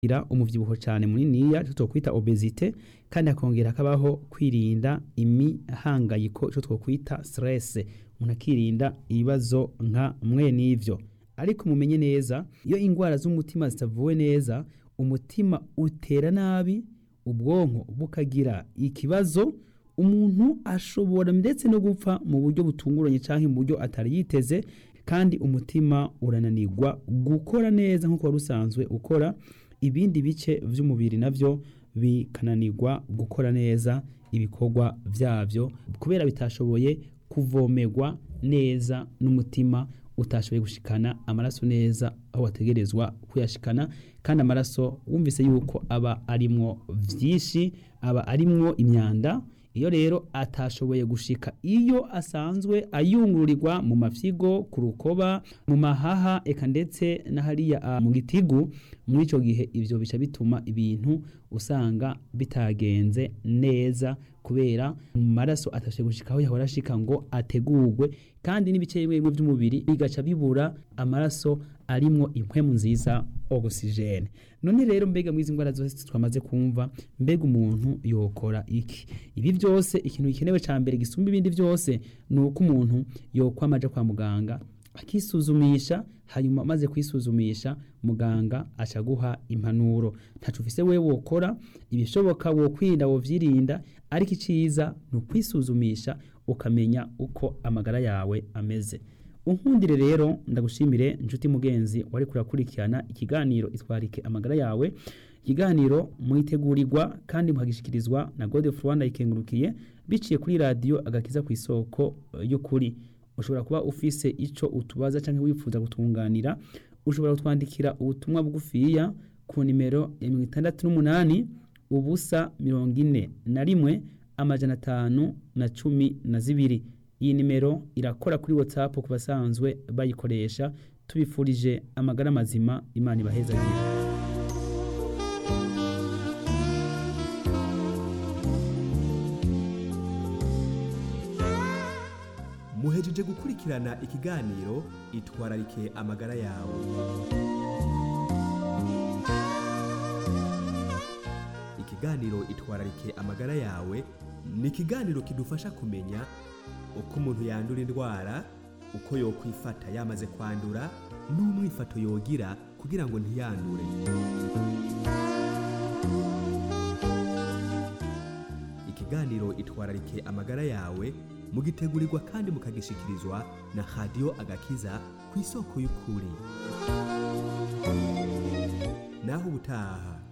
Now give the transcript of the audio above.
ira umuvyibuho cyane muniniya icyo twokwita obesite kandi hakongera hakabaho kwirinda imihangayiko icyo twokwita stress umuntu akirinda ibibazo nka mwe n'ivyo ariko mumenye neza iyo indwara z'umutima zitavuwe neza umutima utera nabi ubwonko bukagira ikibazo umuntu ashobora ndetse no gupfa mu buryo butunguranye cyangwa mu buryo atari yiteze kandi umutima urananirwa gukora neza nk'uko wari usanzwe ukora ibindi bice by'umubiri nabyo bikananirwa gukora neza ibikorwa byabyo kubera bitashoboye kuvomerwa neza n'umutima utashoboye gushikana amaraso neza aho wategerezwa kuyashikana kandi amaraso wumvise yuko aba arimwo vyinshi aba arimwo imyanda iyo rero atashoboye gushika iyo asanzwe ayungururirwa mu mafyigo ku rukoba mu mahaha eka ndetse na hariya mu gitigu muri ico gihe ivyo bica bituma ibintu usanga bitagenze neza kubera mu maraso atashoboye gushika aho yahora ashika ngo ategurwe kandi n'ibice bimwe bimwe by'umubiri bigaca bibura amaraso arimwo impwemu nziza oxygene none rero mbega mwizi ndwara zose twamaze kumva mbega umuntu yokora iki ibi byose ikintu gikenewe ca mbere gisumba ibindi byose ni uko umuntu yokwamaja kwa muganga akisuzumisha hanyuma amaze kwisuzumisha muganga aca guha impanuro ntaco ufise wewe wokora ibishoboka wokwirinda wovyirinda ariko iciza ni ukwisuzumisha ukamenya uko amagara yawe ameze unkundire rero ndagushimire inshuti mugenzi wari kurakurikirana ikiganiro itwarike amagara yawe ikiganiro mwitegurirwa kandi muhagishikirizwa na Godefroid Rwanda ikengurukiye biciye kuri radio agakiza ku isoko y'ukuri ushobora kuba ufise ico utubaza canke wifuza gutunganira ushobora kutwandikira ubutumwa bugufiya ku nimero ya 68 ubusa mirongo ine na rimwe amajana atanu na cumi na zibiri iyi nimero irakora kuri whatsapp ku basanzwe bayikoresha tubifurije amagara mazima imana ibahezagira muhejeje gukurikirana ikiganiro itwararike amagara yawe ikiganiro itwararike amagara yawe ni ikiganiro kidufasha kumenya uko umuntu yandura indwara uko yokwifata yamaze kwandura n'umwifato yogira kugira ngo ntiyandure ikiganiro itwararike amagara yawe mugitegurirwa kandi mukagishikirizwa na radiyo agakiza ku isoko y'ukuri naho ubutaha